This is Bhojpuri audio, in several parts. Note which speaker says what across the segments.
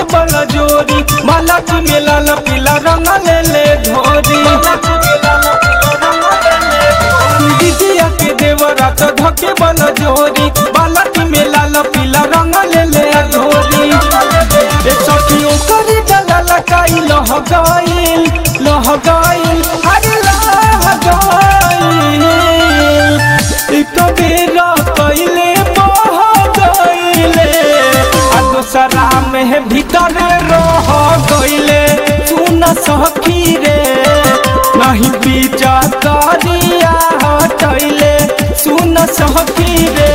Speaker 1: धके बल जोरी माला मेला ल पीला रंग ले ले धोरी दीदिया के देवरा तो धके बल जोरी बाला मेला ल पीला रंग ले ले धोरी ए सखियों करी डला लकाई लह गइल लह गइल अरे लह गइल एक बेरा कइले बह गइले आ दोसरा में भीतर रह गइले सुन सखी रे नहीं बीजा करिया हटैले सुन सखी रे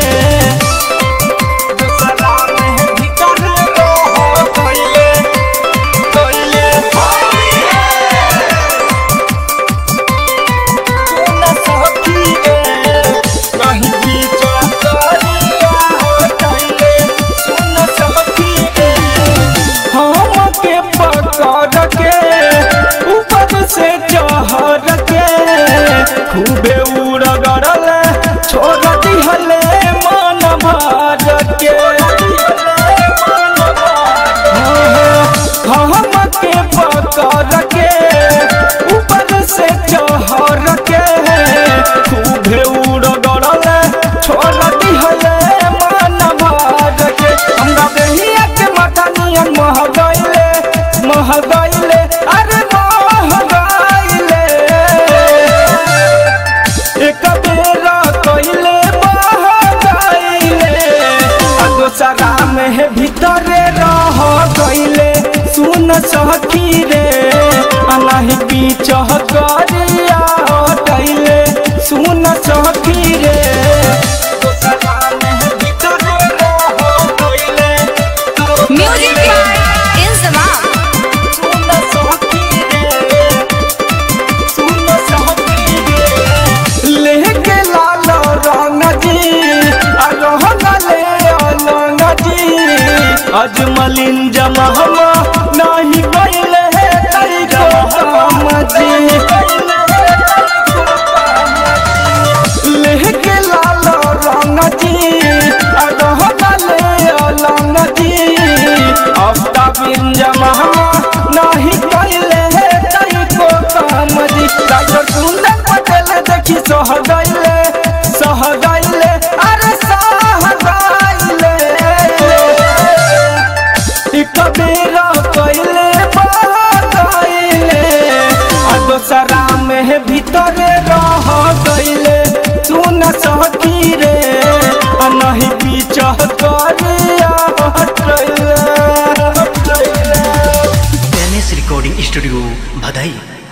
Speaker 1: दोसरा में भीतर रह गइले गइले सुन सखी रे नहीं बीजा करिया हटैले सुन सखी रे हमके पकड़ के ऊपर से चढ़ के खूबे उड़गड़ल छोड़ दिहले मन भर के हमके पकड़ के ऊपर से चढ़ के खूबे उड़गड़ल छोड़ दिहले मन भर के हमरा देहिया के माथा नियन मह गइले मह गइले अरे मह गइले एक बेरा कइले मह गइले आ दोसरा में भीतरे रह गइले सुन सखी रे आ नहीं बीच करिया हटैले सुन सखी रे दोसरा में भीतरे रह गइले
Speaker 2: Music by Inzamam.
Speaker 1: सुन सखी रे सुन सखी रे लेके लाल रंग जी आ रहन ले अलंग जी अजमलिन जमहमा नहीं गइले हे तई को काम जी लेके लाल रंग जी आ रहन ले अलंग जी अफ्ता बिन जमहमा नहीं गइले हे तई को काम जी डॉक्टर सुंदर पटेल देखी सह गइले सह गइले अरे सह गइले एक बेरा कइले बह गइले आ दोसरा में भीतरे रह गइले सुन सखी रे आ नहीं पीछ करिया हटैले हटैले
Speaker 3: एम एस रिकॉर्डिंग स्टूडियो भदई